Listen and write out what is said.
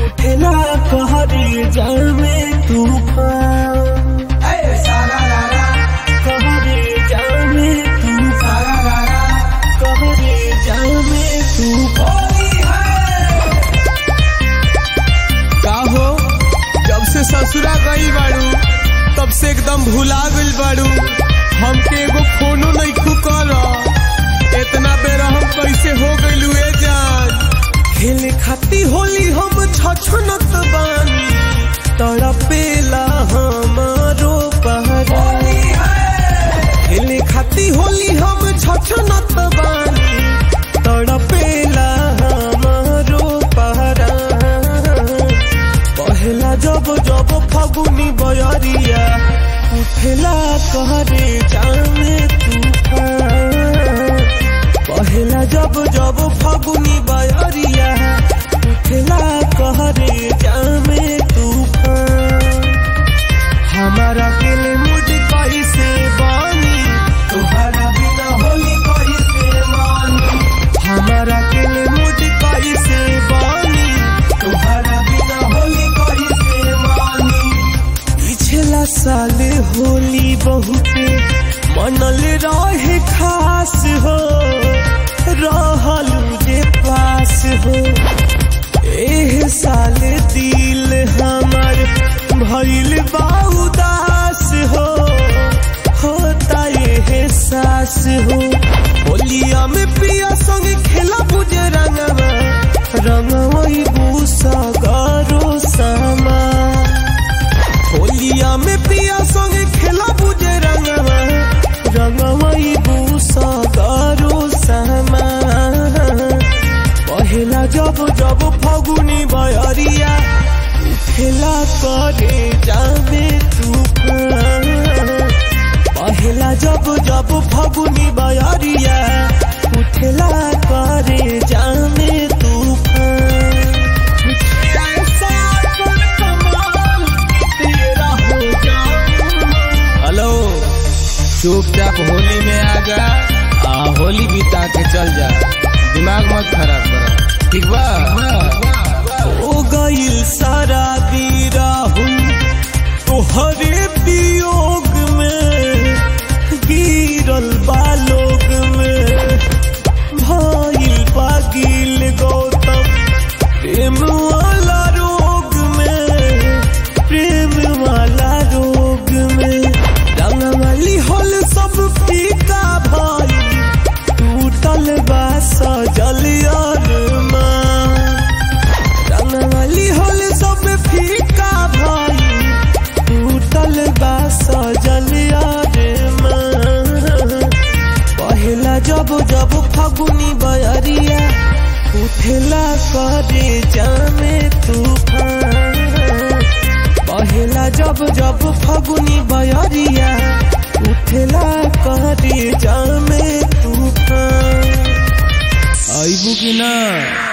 उठेला कहरे जामे तूफान कहरे जामे तूफान कहरे जामे तूफान का हो जब से ससुरा गई बाड़ू तब से एकदम भुला गइल बाड़ू हमके एगो फोनो नहीं खुकर इतना बेर हम कैसे हो गइलू ए जान खेले खाती होली हम छछनत बानी तड़पेला हमारो पहरा खेले खाती होली हम छछनत बानी तड़पेला हमारो पहरा पहला जब जब फगुनी बयरिया उठेला कहरे जाने तूफान पहला जब जब फगुनी बयरिया उठेला कहरे जामे तूफान हमारा दिल मुझ कैसे बानी तुम्हारा बिना होली कैसे मानी हमारा दिल मुझ कैसे बानी तुम्हारा बिना होली कैसे मानी पिछला साल होली बहुते मनल रहे खास हो रहलू जे पास हो एह साल दिल हमर भइल बा उदास हो होता ये सास हो होलिया में पिया संग खेला बुझे रंगवा रंगवई बूसा गारो सामा होलिया में पिया संग खेला बुझे रंगवा रंगवई बूसा गारो सामा पहला जब जब फगुनी बयरिया खेला करे जामे तूफान पहला जब जब फगुनी बयरिया उठला करे जामे तूफान ऐसा कोई कमाल तेरा हो जाऊं। हेलो चुपचाप होली में आ जा आ होली बिता के चल जा दिमाग मत खराब कर ठीक बा हो गईल सारा राहुल तोहरे वियोग में गिरल बालोग में भइल पागिल गौतम प्रेम वाला रोग में प्रेम वाला रोग में रंगवली होल सब फीका भाई टूटल बा सजल अरमान रंगवली होल सब फीका भाई टूटल बा सजल अरमान पहला जब जब फगुनी बयरिया उठेला करे जामे तूफान पहला जब जब फगुनी बयरिया उठेला करे जामे तूफान आइबू की ना